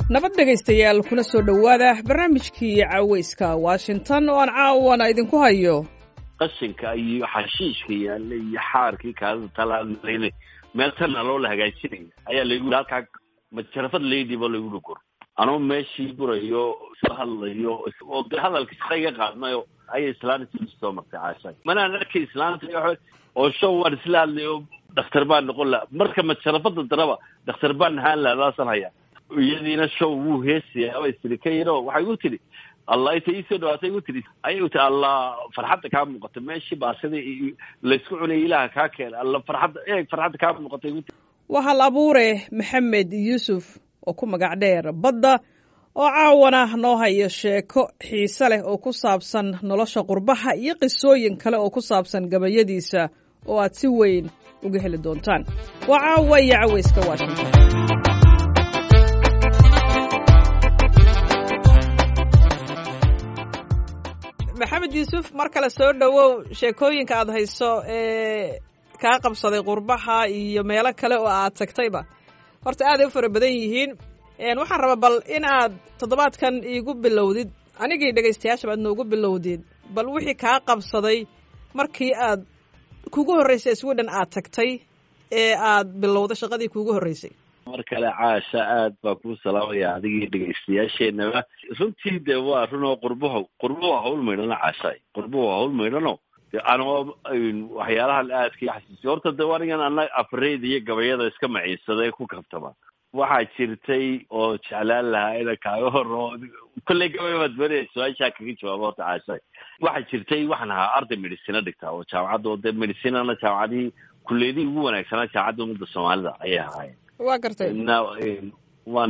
nabad dhegaystayaal kuna soo dhowaada barnaamijkii caweyska washington oo aan caawana idinku hayo qashinka iyo xashiishka yaalla iyo xaarkii kaadida talaalaynay meel tana loo la hagaajinaya ayaa laygu halkaa majarafad laydiba laygu dhugor anoo meeshii burayo isla hadlayo oo de hadalka shaqa iga qaadnayo ayay islaanta soo martay caasha manaan arkay islaanta oo show waan isla hadlayo dhakhtar baan noqon laha marka majarafada daraba dhakhtar baan ahaan laha daasan haya iyadiina show wuu heesaya aba istiri ka yaro waxay igu tidhi allah inta iisoo dhawaatay igu tidhi ayay u tihi allah farxadda kaa muuqata meeshii baasida laysku cunayay ilaaha kaa keena alla farxadda eeg farxadda kaa muuqata igu tii waa hal abuure maxamed yuusuf oo ku magac dheer badda oo caawana noo hayo sheeko xiise leh oo ku saabsan nolosha qurbaha iyo qisooyin kale oo ku saabsan gabayadiisa oo aad si weyn uga heli doontaan waa caawa iyo caweyska washington maxamed yuusuf mar kale soo dhowow sheekooyinka aad hayso ee kaa qabsaday qurbaha iyo meelo kale oo aad tagtayba horta aaday u fara badan yihiin waxaan rabaa bal in aad toddobaadkan iigu bilowdid anigii dhegaystayaashaba aad noogu bilowdid bal wixii kaa qabsaday markii aad kugu horreysay sweden aad tagtay ee aad bilowday shaqadii kuugu horreysay mar kale caasha aad baa kuu salaamaya adigii dhegaystayaasheenaba runtii de waa runoo qurbaho qurba waa hawl maydhano caashaay qurba waa hawl maydhano de anoo waxyaalahan aadka xasuusiy horta de anigan ana afreyda iyo gabayada iska maciinsada ku kabtama waxaa jirtay oo jeclaan lahaa ina kaaga horo kolley gabay baad beri su-aashaa kaga jawaaba horta caashaay waxaa jirtay waxaan ahaa arday medicina dhigtaa oo jaamacadda oo de medicinana jaamacadihii kulleedihii ugu wanaagsanaa jaamacadda ummadda soomaalida ayay ahaayeen waa gartay waan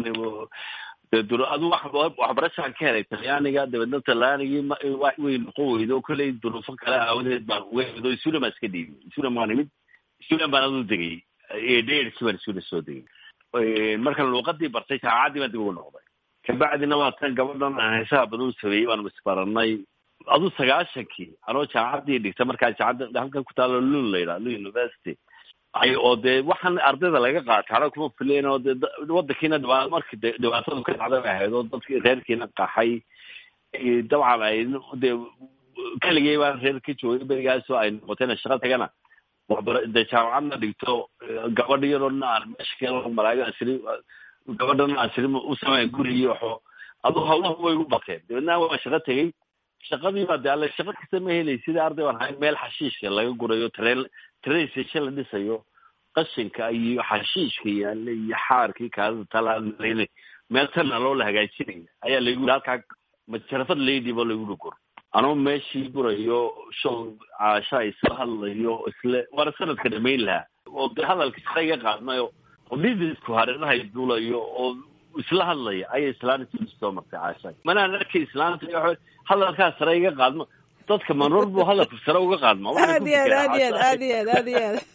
adu waxbarashaan ka helay talyaaniga dabeedna talyaanigii way noqon weydo kolley duruufo kale aawadeed baan uga hemido sulan baan iska dhiibay sulan baan imid sulan baan adu degay dherki baan sulan soo degay markaan luuqadii bartay jaamacaddii baan dib ugu noqday kabacdina waa tan gabadhan aan heesaha badan u sameeyey baan isbaranay adu sagaashankii anoo jaamacaddii dhigta markaa jaamacadda halkan ku taalo lun la yidhaha lun university ay oo dee waxaan ardayda laga qaata ana kuma fileen oo dee wadankiina dhibaa markii de dhibaatadu ka dhacday bay ahayd oo dadki reerkiina qaxay dabcan ay dee keligay baan reer ka joogay berigaasoo ay noqotayna shaqa tagana waxbara de jaamacadna dhigto gabadh yaroona aan meesha ka malaayo asri gabadhana asri u sameyn gurigi waxo adu hawlaha way u bateen dabeedna waa shaqo tegey shaqadii baa de alle shaqo kasta ma helay sida arday baan ahay meel xashiishka laga gurayo tareen train station la dhisayo qashinka iyo xashiishka yaalla iyo xaarkii kaadida talaalaynay meel tana loo la hagaajinaya ayaa laygu halkaa majarafad laydiba laygu dhugor anoo meeshii burayo show caasha isla hadlayo isle waana sanadka dhamayn lahaa oo de hadalka shaqa iga qaadnayo oo dhidisku hareerahay duulayo oo isla hadlaya ayay islaanta soo martay caasha manaan arkay islaanta hadalkaa sare iga qaadmo dadka manor buu hadalku sare uga qaadma aad iyo aad aad iyo aad aad iyo aad aad iyo aad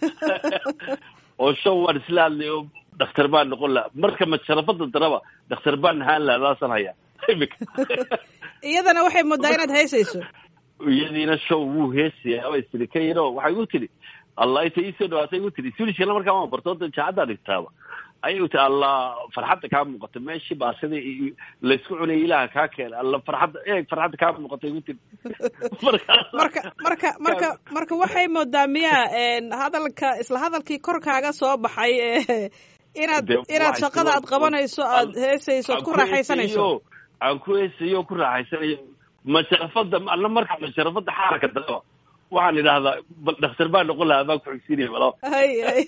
oo show waan isla hadlayo dhakhtar baan noqon laha marka majarafada daraba dhakhtar baan ahaan laha daasan haya imika iyadana waxay moodaa inaad heysayso iyadiina show wuu heesaya aba istiri ka yaro waxay igu tidhi allah inta iisoo dhawaatay igu tidhi suulishkana markaa waan barto da jaacaddaa dhigtaaba ayay u tihi allah farxadda kaa muuqata meeshii baasida laysku cunayay ilaaha kaa keena alla farxadda eeg farxadda kaa muuqata igu tidhi marka marka marka marka waxay moodaa miyaa hadalka isla hadalkii kor kaaga soo baxay inaad inaad shaqada aad qabanayso aad heesayso ad ku raaxaysanayso aan ku heesayo ku raaxaysanayo majarafada alla marka majarafada xaarka daraba waxaan idhahdaa bal dhakhtar baa noqon lahaa baan ku xigsinaya malo hay hay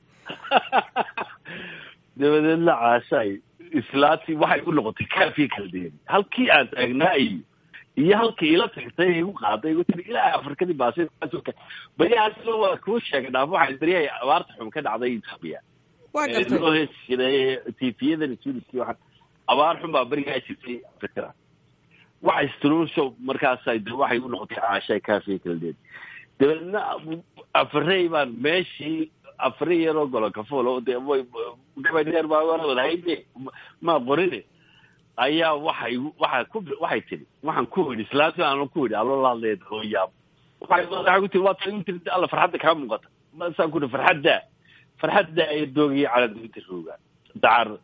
dabadeedna caashaay islaati waxay u noqotay kaafii kala deeri halkii aan taagnaa iyo iyo halkii ila tagtay igu qaaday igu tiri ilaa afrikadii baasika beriyahaasna waa kuu sheegay dhaaf waxay beriyahay abaarta xum ka dhacday etoobiya waa gartay loo heesi jiray tiifiyadan suuriskii waxaan abaar xun baa berigaa jirtay afrikada waxa istruusho markaasay de waxay u noqotay caashaay kaafii kala deeri dabeedna afarey baan meeshii afari yaroo golo kafulo de way gabadheer baa wadahayde ma qorine ayaa waxay waxa ku waxay tiri waxaan ku idhi islaanti aan ku idhi aloo la hadlaya hooyaab waxay waxay ku tiri waa tan tiri alla farxadda kaa muuqata masaan ku idhi farxadda farxadda ay doogiyay cala dibinta rooga dacar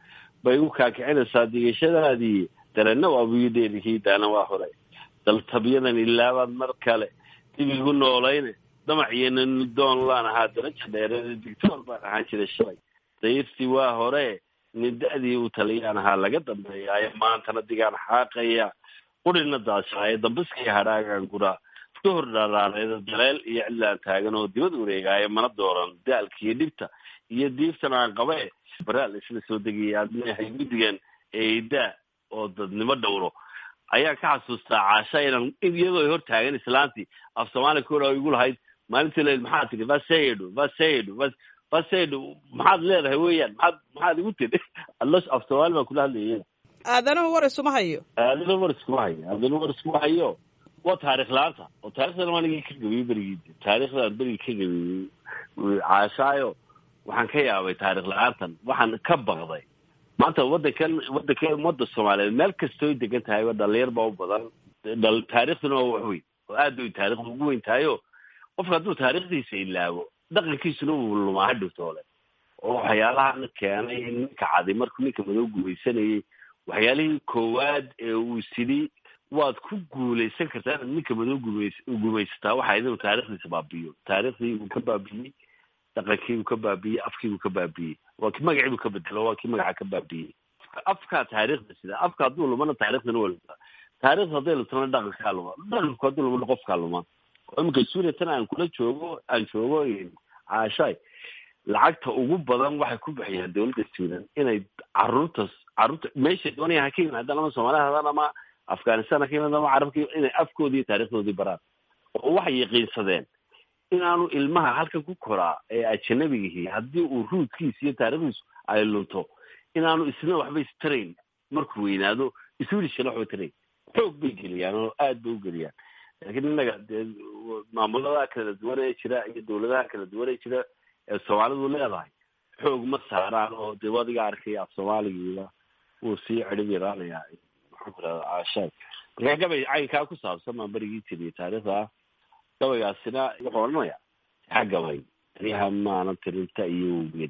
bay u kaakicinaysaa digashadaadii dareenna waa buyi dheerihii daana waa hore daltabyadan ilaabaad mar kale dib igu noolayne damac iyo nanidoon laan ahaa daraja dheereed digtoor baan ahaan jiray shalay dayirtii waa hore nida'dii u taliyaan ahaa laga dambeeyaayo maantana digaan xaaqaya qurina daashaaye dambiskii hadhaagaan guraa duhur dharaareeda daleel iyo cidlaan taagan oo dibad wareegaayo mana dooran daalkiiyo dhibta iyo diiftan aan qabe baraal isla soo degaya aad leeyahay guddigan eedaa oo dadnimo dhowro ayaan ka xasuustaa caasha inaan iyadoo hor taagan islaantii af soomaaliya kora igu lahayd maalintii layd maxaad tidhi vasedo vasedo vasedo maxaad leedahay weeyaan maxaad maxaad igu tidhi allo af soomaali baan kula hadlayay aadanuhu war isuma hayo aadana war iskuma hayo aadana war iskuma hayo waa taarikh la-aanta oo taarikhdan anigii ka gabiyey berigii taarikhdan berigii ka gabiyey caashaayo waxaan ka yaabay taarikh la-aantan waxaan ka baqday maanta waddankan waddanka ummadda soomaaliyeed meel kastooy degan tahay dhalinyar baa u badan dhal taarikhduna waa wax weyn oo aad bay taarikhda ugu weyn tahay o qofka hadduu taarikhdiisa ilaabo dhaqankiisuna uu lumaa hadhowtoole oo waxyaalahan keenay ninka cadi markuu ninka madow gumaysanayay waxyaalihii koowaad ee uu sidhi waad ku guulaysan kartaa inaad ninka madow gumays gumaysataa waxa inuu taarikhdiisa baabiyo taarikhdii uu ka baabiyey dhaqankii uu ka baabiyey afkii uu ka baabiyey waa ki magacii buu ka bedelo waa kii magaca ka baabiyey afkaa taarikhda sida afka hadduu lumana taarikhdana waa lumtaa taarikhda hadday lumtana dhaqankaa luma dhaqanku hadduu lumana qofkaa luma oo iminka suuriya tan aan kula joogo aan joogo caashaay lacagta ugu badan waxay ku bixiyaan dawladda suudan inay caruurta caruurta meeshay doonaya ha ka yimaadaan ama soomaaliya hadaan ama afghanistan ha ka yimaadaan ama carabka inay afkoodii iyo taarikhdoodii baraan oo waxay yaqiinsadeen inaanu ilmaha halkan ku koraa ee ajanabigihi haddii uu ruudkiisa iyo taarikhdiisu ay lunto inaanu isna waxba istarayn markuu weynaado iswilishana waxba tarayn xoog bay geliyaan oo aad bay u geliyaan laakiin innaga dee maamulada kala duwan ee jira iyo dawladaha kala duwan ee jira ee soomaalidu leedahay xoog ma saaraan oo dee wadiga arkaya af soomaaligiiba wuu sii cirib yaraanayaa maxaan ku rahda caashaad markaa gabay caynkaa ku saabsan baan berigii tiriye taariikhda gabaygaasina wuxuu odhanaya taa gabay aniha maanan tirinta iyo wgeed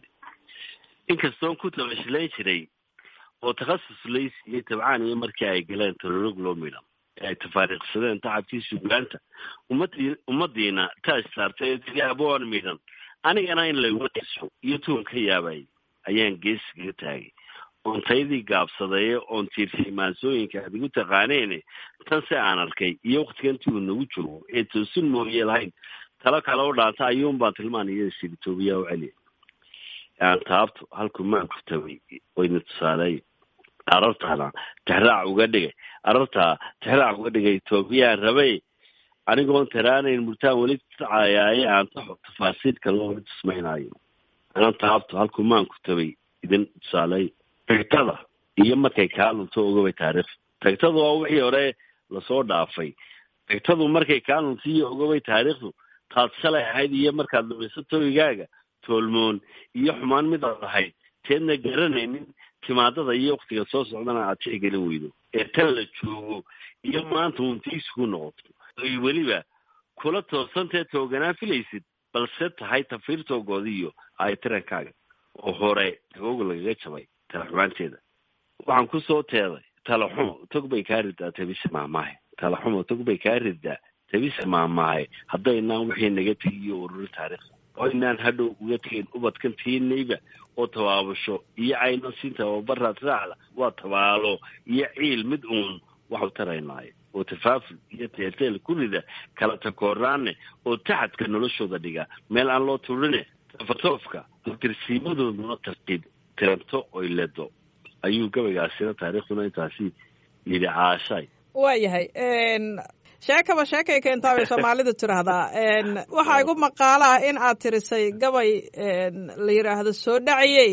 inkastoon ku tabashilayn jiray oo takhasus laysiiyey tabcaan iyo markii ay galeen tolorog loo midhan ee ay tafaariiqsadeen tacabkii sugaanta ummadii ummadiina taas saartay ee tiri aboon midhan anigana in layguma tisxo iyo tuun ka yaabay ayaan geesigaga taagay oon taydii gaabsadeeye oon tiirsay maansooyinka aad igu taqaaneene tan se aan arkay iyo waktigantii uu nagu joogo ee toosin mooye lahayn talo kale u dhaanta ayuun baan tilmaan iyo sigitoobiyaa u celiya aan taabto halku maan ku tabay wayna tusaaleey arartaana tixraac uga dhigay arartaa tixraac uga dhigay etoobiyaan rabay anigoon taraanayn murtaan weli tacayaaye aan taxo tafaasiilka loo tusmaynayo aan taabto halku maan ku tabay idin tusaaleey tagtada iyo markay kaa lunto ogabay taariikh tagtadu waa wixii hore lasoo dhaafay tagtadu markay kaa lunto iyo ogabay taariikhdu taad shalay ahayd iyo markaad lumayso toygaaga toolmoon iyo xumaan mid aad ahayd teedna garanaynin timaadada iyo waktiga soo socdana aad tixgelin weydo ee tan la joogo iyo maanta untiisi ku noqoto oy weliba kula toosantee tooganaan filaysid balse tahay tafiirtoogoodiiyo ay tirankaaga oo hore tagooga lagaga jabay tala xumaanteeda waxaan kusoo teeday tala xumo tog bay kaa ridaa tabise maamaahe tala xumo tog bay kaa ridaa tabise maamaahe haddaynaan wixii naga tegiyo ururi taariikhda oo inaan hadhow uga tegin ubadkan tiinayba oo tabaabasho iyo caynan siin tababaraad raacda waa tabaalo iyo ciil mid uun waxu taraynaayo oo tafaaful iyo teelteel ku rida kala takooraane oo taxadka noloshooda dhiga meel aan loo turine tafatoofka tirsiimadooduna tartiib tiranto oy ledo ayuu gabaygaasina taariikhduna intaasi yidhi caashay waayahay sheekaba sheekay keentaa bay soomaalidu tiraahdaa waxaa igu maqaalo ah in aad tirisay gabay la yidhaahdo soo dhaciyey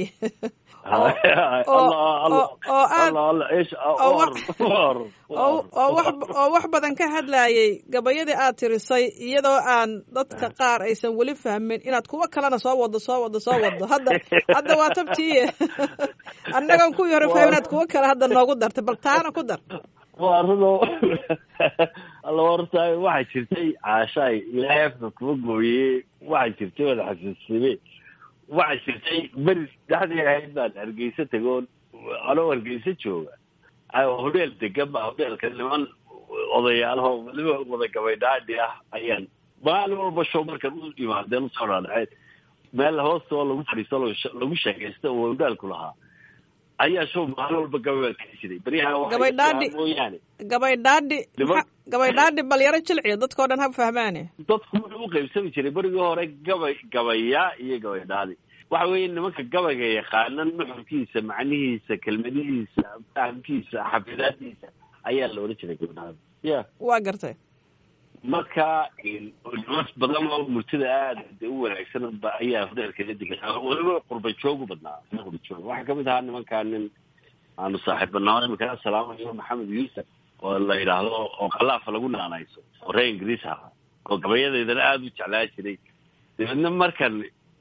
oo wax badan ka hadlayay gabayadii aad tirisay iyadoo aan dadka qaar aysan weli fahmin inaad kuwo kalena soo wado soo wado soo wado hadda hadda waa tabtiiye annagan kuwii hore fahmin inaad kuwo kale hadda noogu dartay bal taana ku dar waa runo alla horta waxaa jirtay caashaay ilaahay afka kuma gooyey waxaa jirtay wada xasuusime waxaa jirtay beri dhexdii ahayd baan hargeysa tagoon anoo hargeysa jooga hodheel degan ba hodheelka niman odayaalaho weliba wada gabaydhaadhi ah ayaan maalin walba show markan u imaadeen usoo dhaadhaceen meel hoosta oo lagu fadhiisto lagu sheekaysta oo hodhaalku lahaa ayaa show maalin walba gabay ka jiray beryaha gabaydhaadhi mooyaane gabaydhaadhi gabaydhaadhi balyaro jilciya dadkao dhan ha fahmaane dadku wuxuu u qaybsami jiray berigii hore gabay gabayaa iyo gabaydhaadi waxa weeye nimanka gabayga yaqaana nuxurkiisa macnihiisa kelmadihiisa fahamkiisa xafidaadiisa ayaa la odhan jiray gabaydhaadi ya waa gartay marka niman badan oo murtida aada de u wanaagsan ba ayaa hodheelkala degan weliba qurba joogu badnaa qurba joog waxaa kamid ahaa nimankaa nin aanu saaxiibbanaa imika salaamayo maxamed yuusuf oo la yidhaahdo oo kalaafa lagu naanayso oo reer ingiriis ahaa oo gabayadeedana aada u jeclaa jiray dabeedna markan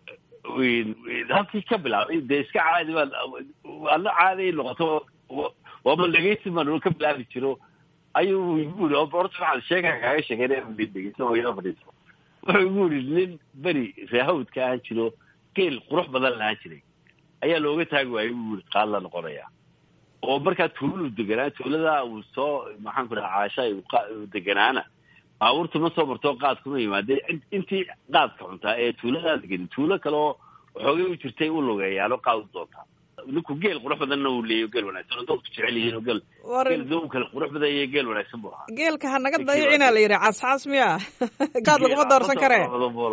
halkii ka bilaabay dee iska caadi baa ana caadi noqoto waaba dhegeysi baan ka bilaabi jiro ayuu igu yiri horta waxaan sheegaa kaaga sheekeynaya dhegeysa oo ila fadhiiso wuxuu igu yidhi nin beri reehawdka ahaan jiro geel qurux badan lahaan jiray ayaa looga taagi waayay buu yiri qaad la noqonaya oo markaa tuuladu deganaa tuuladaa uu soo maxaan ku dhaha caasha deganaana baabuurta ma soo marto qaad kuma yimaadee intii qaadka cuntaa ee tuuladaa degan tuulo kale oo waxoogay u jirtay u lugeeyaano qaad u doontaa ninku geel qurux badanna uu leeyo geel wanaagsan oo dadku jecel yihiin oo geel geel dow kale qurux badan iyo geel wanaagsan buu ahaa geelka ha naga dayicina la yidhi cascas miya gaad laguma doorsan karee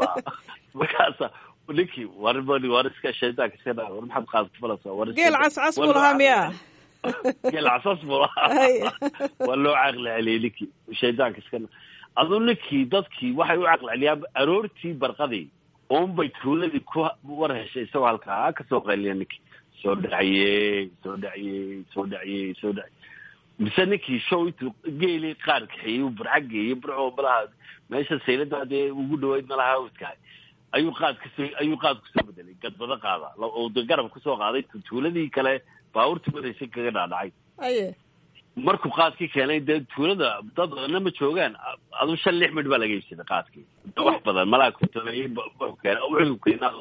markaasa ninkii war war iska shaydaanka iska dhaa war maxaad qaad ku falaysaa war geel cascas buu lahaa miya geel casas buu lahaa waa loo caqli celiyey ninkii shaydaanka iska aduu ninkii dadkii waxay u caqli celiyaan aroortii barqadii uunbay tuuladii ku war heshay isagoo halkaa kasoo qayliya ninkii soo dhaciyey soo dhaciyey soo dhaciyey soo dhaciyey mise ninkii show intuu geeli qaar kaxeeyey uu burca geeyey burco malaha meesha saylada dee ugu dhaweyd malaha hawdkahay ayuu qaad kasoo ayuu qaad kusoo bedelay gadbado qaada oo de garab kusoo qaaday tuuladii kale baabuurtii wadaysay kaga dhaadhacay aye markuu qaadkii keenay dee tuulada dad badanna ma joogaan aduu shan lix midh baa laga iibsaday qaadkii wax badan malaa kutabeyey keen wuxuu keenaa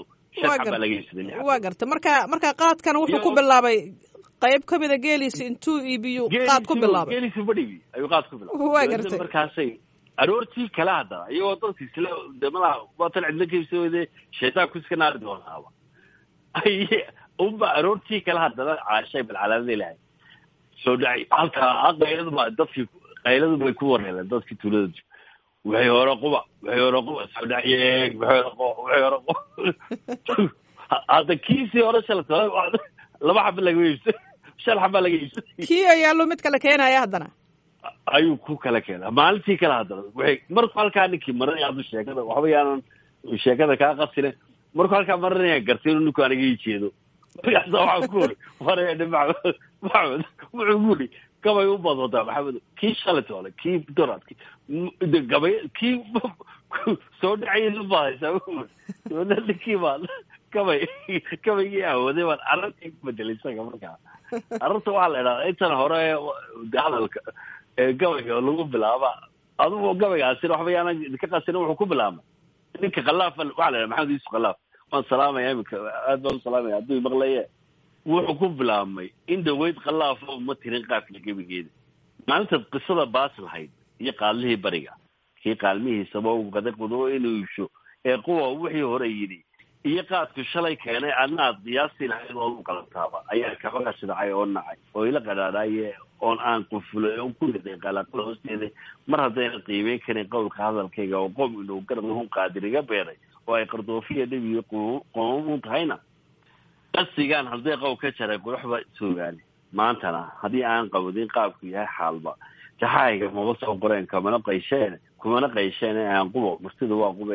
waa garta marka marka qaadkan wuxuu ku bilaabay qayb kamida geeliisa intuu iibiyu qaad ku bilaabay geeliisa badhigi ayuu qaad ku bilaabay waa gartay markaasay aroortii kale haddana iyagoo dadka isla de malaha waatan cidla kaibsa weyde shaytaanku iska naari doonaaba ay unba aroortii kale haddana caashay bal calaamada ilahay soo dhacay halkaa qayladu ba dadkii qayladu bay ku wareereen dadkii tuulada waxay hore quba waxay hore quba soo dhacyeen waxay hore quba waxay hore quba hadda kiisii hore shalta laba xaba laga iibsa shan xaba laga iibsa kii ayaallo mid kale keenaya haddana ayuu ku kala keenaa maalintii kale haddana waxay markuu halkaa ninkii maranaya haddu sheekada waxba yaanan sheekada kaa qasine markuu halkaa maranaya gartay inuu ninku aniga ii jeedo markaasa waxaa ku ori wareedhe maxamed maxamed wuxuu ku uri gabay u badwadaa maxamed kii shalit ole kii dorad de gabay kii soo dhacay lubahaysaa dabadna ninkii baan gabay gabaygii awooday baan arrintii ku bedelay isaga markaa arrinta waxaa la idhahdaa intan hore de hadalka gabayga lagu bilaaba adugu gabaygaasina waxba yaanan idinka qasina wuxuu ku bilaabmay ninka khalaaf waxaa la idhaha maxamed yuusuf khalaaf waan salaamaya iminka aad baan u salaamaya hadduu maqlaye wuxuu ku bilaabmay in dhaweyd khalaafo ma tirin qaafka gebigeeda maalintaad qisada baas lahayd iyo qaalmihii bariga kii qaalmihiisaba u qaday qudo inuu iibsho ee quwa wixii hore yidhi iyo qaadku shalay keenay adnaad qiyaastii lahayd oo u qalantaaba ayaa kaba qashidacay oo nacay oo ila qadhaadhaye oon aan qufulay oo ku riday qalaqada hoosteeda mar haddayna qiimeyn karin qowlka hadalkayga oo qom inuu garnahun qaadir iga beeray oo ay qardoofiya dhibiyo qomamun tahayna qasigaan hadday qow ka jaray quruxba soogaani maantana haddii aan qawadin qaabku yahay xaalba jaxaayga maba soo qoreen kamana qaysheen kumana qaysheen aan qubo murtida waa quba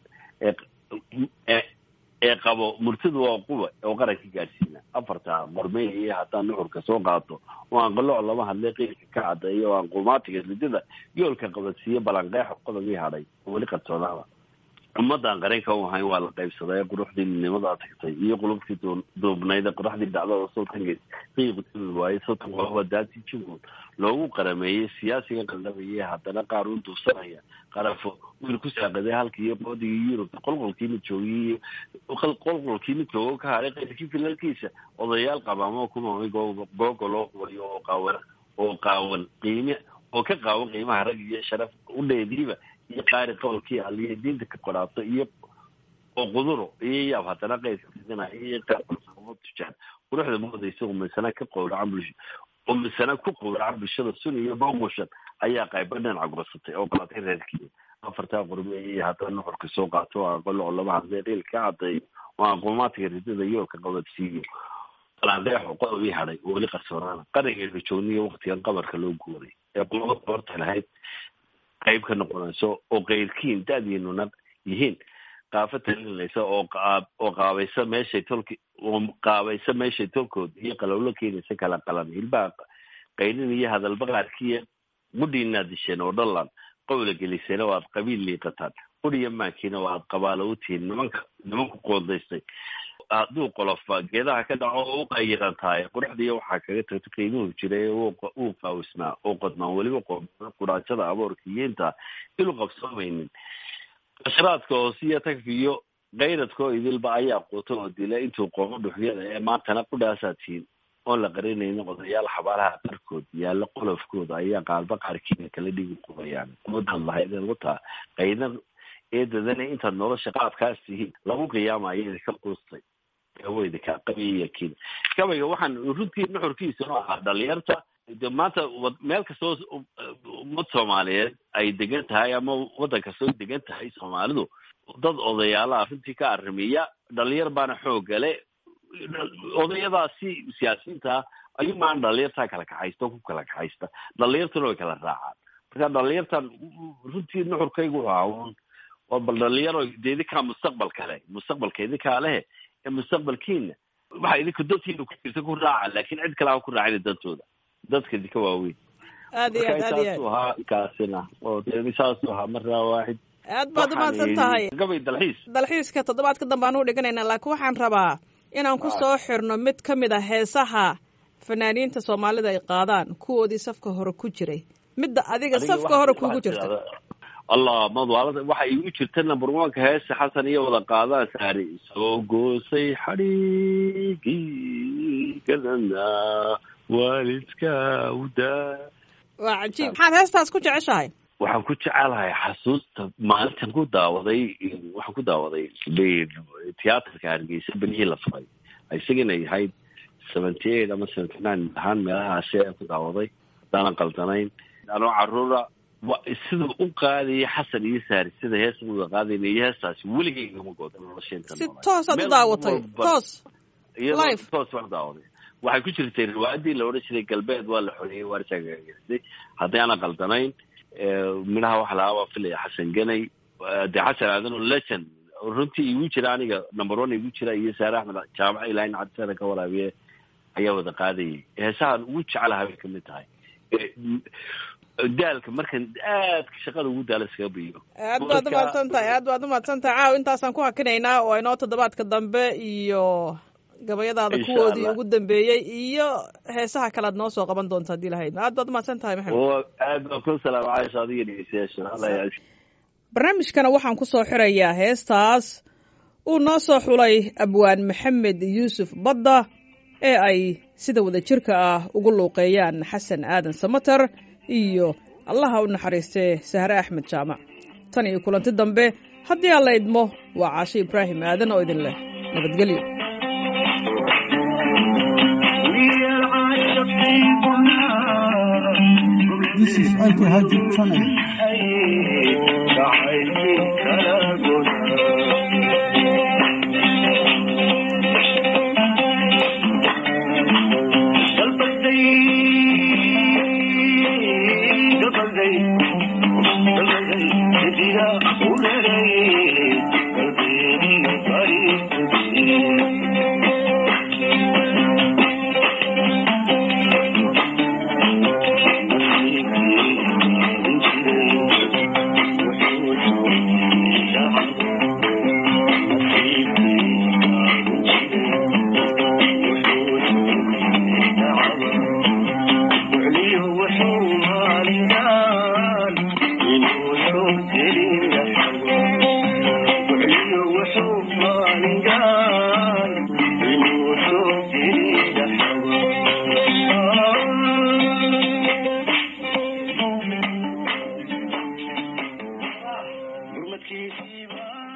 ee ee qabo murtida waa quba oo qaranka gaadhsiina afarta qormey iyo haddaan nuxurka soo qaato oo aan qalooc lama hadlay qiilka ka cadeeyo oo aan qumaatiga ridada yoolka qabadsiiyo balanqeex qodobii hadhay oo weli qarsoonaaba ummadan qaranka u ahayn waa la qaybsaday quruxdii midnimadaa tagtay iyo qulubtii duubnayd qoraxdii dhacdada sultanka qiiqtimi waaye sultan waa daati jubbaland loogu qarameeyey siyaasiga qaldhamayay haddana qaar u duubsanaya qarafo wiil ku saaqiday halkii iyo qoodigii yurubta qolqolkii mid joogiyey qolqolkii mid joogo ka haray qayrkii filalkiisa odayaal qabaamo kumamay googo loo qubayo oo qaawan oo qaawan qiime oo ka qaawan qiimaha rag iyo sharaf u dheediiba iyo qaari qowlkii aliyo diinta ka qoraato iyo oo quduro iyo yaab haddana qaydka fidinaya iyo qaarfarsamo tujaan quruxda moodaysa umisana ka qowracan bulsho umisana ku qowracan bulshada sun iyo boqmushan ayaa qayba dhinaca gorsatay oo qalatay reerkii afartaa qurbe iyo haddana nuxurka soo qaato oo aqolo oo laba hadee qiil ka cadeeyo oo aqoomaadka ridada yoolka qabadsiiyo qalaadeexo qodobii hadhay oo weli qarsoonaana qarangeeda joogniyo waktigan qabarka loo guuray ee qolada qoorta lahayd qayb ka noqonayso oo keyrkiin da-diinuna yihiin qaafo talinaysa oo oo qaabaysa meeshay tolki oo qaabaysa meeshay tolkood iyo qalowlo keenaysa kala qalan hilbaha qayrin iyo hadalba qaarkiiya gudhiinaad disheen oo dhalan qowla geliseen oo aad qabiil liiqataan quriya maankiina oo aad qabaalo u tihiin nimanka nimanku qoondaystay hadduu qolofa geedaha ka dhaco oo u qayiran tahay quruxdiiya waxaa kaga tagtay qiimuhu jiray uu qaawisnaa oo qodmaan weliba qoomana quraajada aboorka iyo intaa ilu qabsoomaynin qashraadka hoosiyo tagfi iyo kayradkoo idilba ayaa quuta oo dila intuu qoomo dhuxyada ee maantana qudhaasaa tihiin oon la qarinaynin odayaal xabaalaha qarkood yaalla qolofkooda ayaa qaalba qaarkiina kala dhigi qubayaan umadaad lahayd ugu taa qayna eedadana intaad nolosha qaabkaas tihiin lagu qiyaamayo idinka quustay weyda kaa qabiyakiin gabayga waxaan runtii nuxurkiisuna ahaa dhalinyarta de maanta meel kastoo ummad soomaaliyeed ay degan tahay ama waddan kastoo degan tahay soomaalidu dad odayaalaha runtii ka arrimiya dhalinyar baana xoogale odayadaasi siyaasiyiinta ayumaan dhalinyartaa kala kaxaysta oo ku kala kaxaysta dhalinyartuna way kala raacaan marka dhalinyartan runtii nuxurkaygu ahaa waa bal dhalinyaro de idinkaa mustaqbal kale mustaqbalka idinkaa lehe ee mustaqbalkiina waxa idinka dantiina ku jirta ku raaca laakin cid kale ha ku raacina dantooda dadka idinka waaweyn aad iyo aad aad iyo saasuu ahaa kaasina oo de saasuu ahaa maraa waaxid aad baad umahadsan tahay gabay dalxiis dalxiiska toddobaadka dambe aan u dhiganaynaa laakiin waxaan rabaa inaan ku soo xirno mid ka mid a heesaha fanaaniinta soomaalida ay qaadaan kuwoodii safka hore ku jiray midda adiga safka hore kuugu jirta allah madwaalada waxa igu jirta number oneka heesa xasan iyo wada qaadaan saari soo goosay xadhigii gadana waalidka udaa waa cajiib maxaad heestaas ku jeceshahay waxaan ku jecelahay xasuusta maalintan ku daawaday waxaan ku daawaday tiyaatarka hargeysa benihii la furay isagana yahayd seventy eight ama seventy nine ahaan meelahaasi aan ku daawaday haddaanan qaldanayn anoo caruura sida u qaadaya xasan iyo saari sida heesa uda qaadayna iyo heestaasi weligeyigama gooda nolosheenta si toosaad u daawatay toos iyadoo toos baan daawaday waxay ku jirtay riwaayadii la odhan jiray galbeed waa la xoreeyey waarsaagageystay haddii aanan qaldanayn midhaha waxa lahaa waa filaya xasan ganay dee xasan aadan oo legend runtii igu jira aniga number one igu jira iyo saare axmed jaamaca ilahin cabdisana ka waraabiye ayaa wada qaadayay heesahan ugu jecelaha bay kamid tahay daalka markan aadka shaqada ugu daala iskaga biyo aad baad umahadsan tahay aad baad umahadsan tahay caaw intaasaan ku hakinaynaa oo inoo toddobaadka dambe iyo gabayadaada kuwoodii ugu dambeeyey iyo heesaha kale ad noo soo qaban doonta haddii lahayd aad baad umahadsan tahay maxamed aad baan ku salaama caisha adiga dhegeystayaasha alla barnaamijkana waxaan ku soo xirayaa heestaas uu noo soo xulay abwaan maxamed yuusuf badda ee ay sida wada jirka ah ugu luuqeeyaan xasan aadan samater iyo allaha u naxariistee sahre axmed jaamac tan iyo kulanti dambe haddii aan la idmo waa caashe ibraahim aadan oo idin leh nabadgelyo This is Uncle Haji Channel. Thank you. waa